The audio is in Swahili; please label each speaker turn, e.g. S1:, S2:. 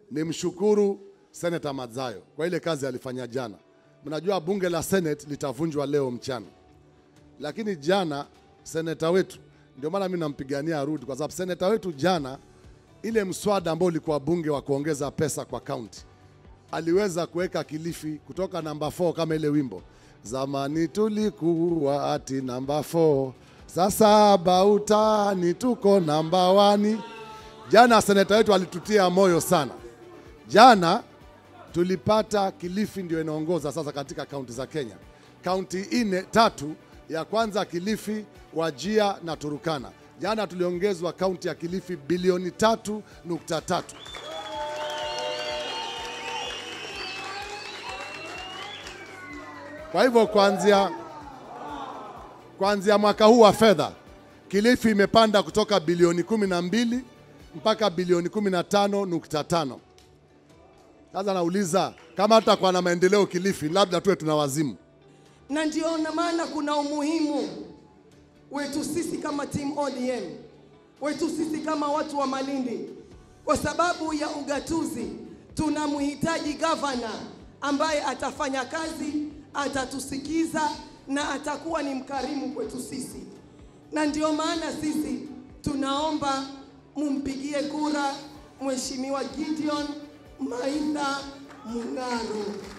S1: nimshukuru Senator Madzayo kwa ile kazi alifanya jana. Mnajua bunge la Senate litavunjwa leo mchana, lakini jana seneta wetu, ndio maana mimi nampigania arudi, kwa sababu seneta wetu jana, ile mswada ambao ulikuwa bunge wa kuongeza pesa kwa kaunti, aliweza kuweka Kilifi kutoka namba 4 kama ile wimbo zamani tulikuwa ati namba 4 sasa bautani tuko namba wani. Jana seneta wetu alitutia moyo sana. Jana tulipata Kilifi ndio inaongoza sasa katika kaunti za Kenya, kaunti nne tatu, ya kwanza Kilifi, Wajia na Turukana. Jana tuliongezwa kaunti ya Kilifi bilioni tatu nukta tatu. Kwa hivyo kuanzia kuanzia mwaka huu wa fedha Kilifi imepanda kutoka bilioni kumi na mbili mpaka bilioni kumi na tano nukta tano. Sasa nauliza kama hatakuwa na maendeleo Kilifi, labda tuwe tuna wazimu.
S2: na ndio na maana kuna umuhimu wetu sisi kama team ODM, wetu sisi kama watu wa Malindi, kwa sababu ya ugatuzi tunamhitaji gavana ambaye atafanya kazi, atatusikiza na atakuwa ni mkarimu kwetu sisi, na ndio maana sisi tunaomba mumpigie kura Mheshimiwa Gideon Maitha Mung'aro.